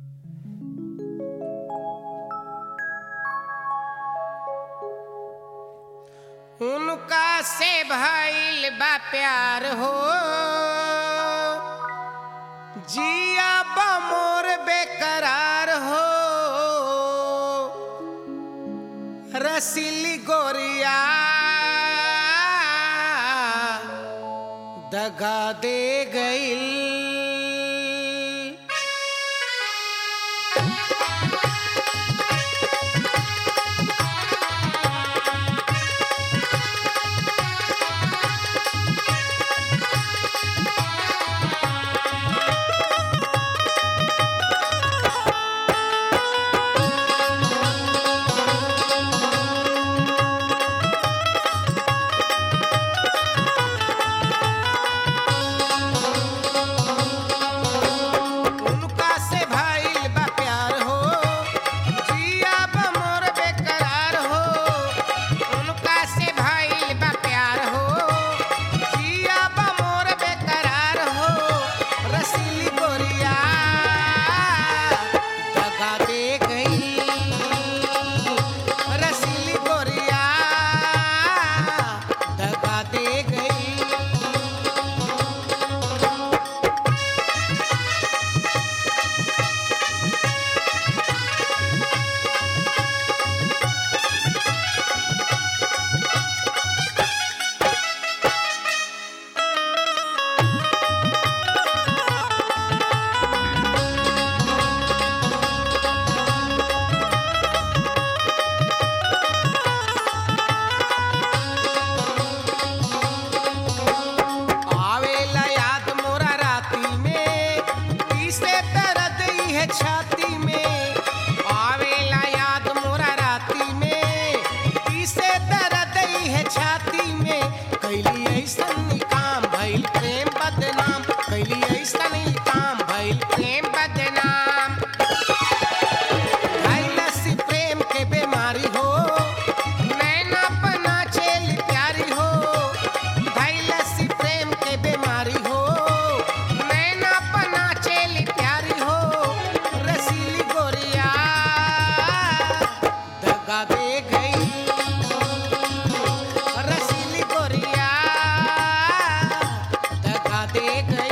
उनका से भइल बा प्यार हो जिया बा मोर बेकरार हो रसीली गोरिया दगा दे गईल उनका से भइल बा प्यार हो जिया बा मोर बेकरार हो उनका से भइल बा प्यार हो जिया बा मोर बेकरार हो रसीली गोरिया दगा दे गई रसीली गोरिया दगा दे गई आवेला याद मोरा राती में तीसरे दर्द ही है छाती में आवेला याद मोरा राती में तीसरे दर्द ही है छाती में कैली ऐसन काम भइल प्रेम बदनाम कैली ऐसन काम भइल प्रेम बदनाम लसी प्रेम के बीमारी हो नैना पना चेल प्यारी हो लसी प्रेम के बीमारी हो नैना पना चेल प्यारी हो रसीली गोरिया दगा दे गई रसीली गोरिया दगा दे गई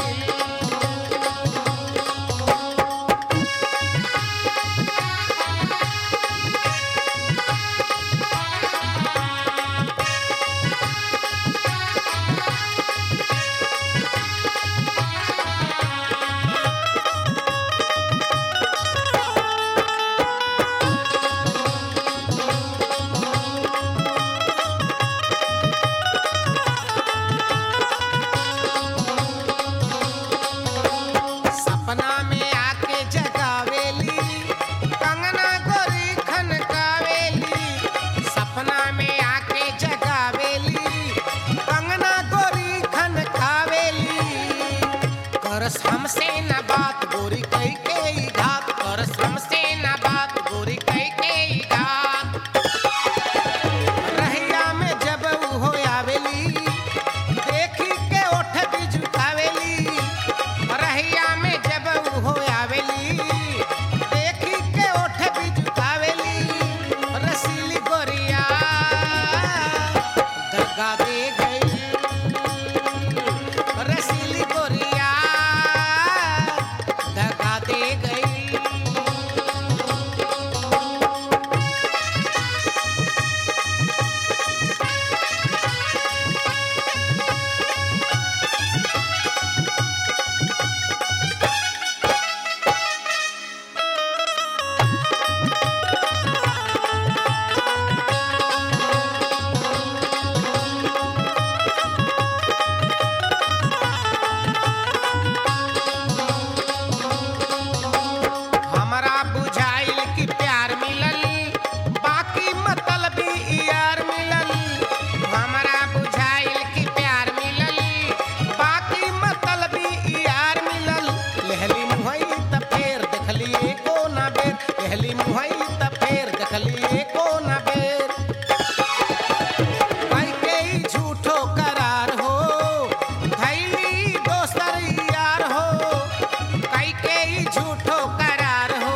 सपना में आके जगावेली कंगना गोरी खनकावेली सपना में आके जगावेली कंगना गोरी खनकावेली करस हमसे न बात गोरी कई के ही घात करस हमसे न बात गोरी कई के ही घात रहिया में जब ऊ हो आवेली देखी के ओठ भी झुकावेली रहिया में जब ऊ हो आवेली देखी के ओठ भी झुकावेली रसीली गोरिया दगा दे गई रसीली गोरिया दगा दे गई हमरा बुझाइल कि प्यार मिलल बाकी मतलब यार मिलल हमरा बुझाइल कि प्यार मिलल बाकी मतलब यार मिलल लहली मुहई त फेर देखली एको ना बेर लहली मुहई त फेर देखली एको ना बेर कई के ही झूठो करार हो धैली दोसर यार हो कई के ही झूठो करार हो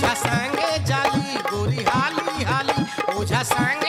ओझा संगे जाली गोरी हाली हाली ओझा संग